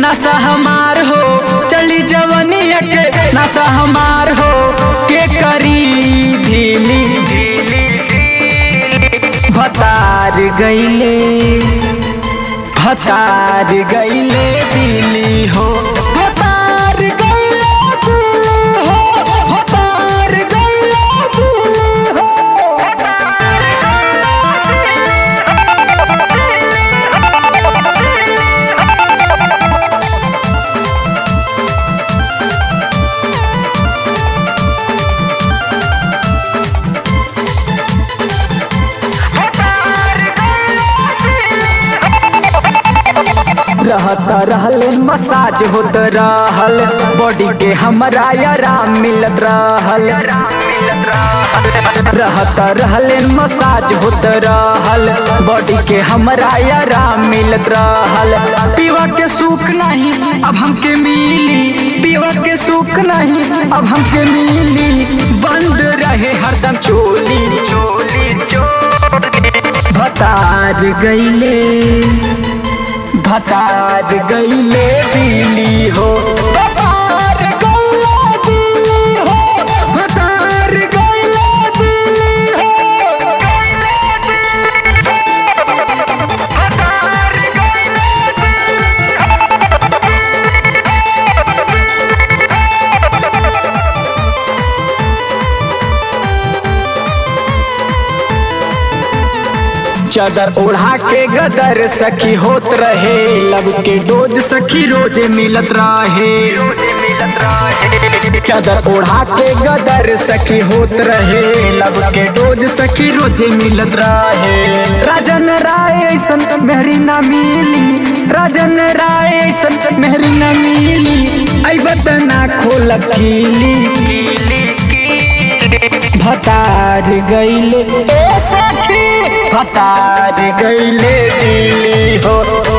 नशा हमार हो चली जवनिया के नशा हमार हो के करी ढीली भतार गईले भतार गईले दिली हो भतार गईले दिली हो भतार गईले दिली हो रहत रहले मसाज होत रहल बॉडी के हमरा आराम मिलत रहल रहत रहले मसाज होत रहल बॉडी के हमरा आराम मिलत रहल पीवा के सुख नहीं अब हमके मिली पीवा के सुख नहीं अब हमके मिली बंद रहे हरदम चोली चोली चोली भतार गईले भतार गईले दिली हो भतार गईले दिली हो भतार गईले दिली हो चादर ओढ़ा के गदर सखी होत रहे लब के डोज सखी रोजे मिलत रहे चादर ओढ़ा के गदर सखी होत रहे लब के डोज सखी रोजे मिलत रहे राजन राय ऐसन मेहरी ना मिली राजन राय ऐसन मेहरी ना मिली आई बतना खोल खीली भतार गईले ए सखी भतार गईले दिली हो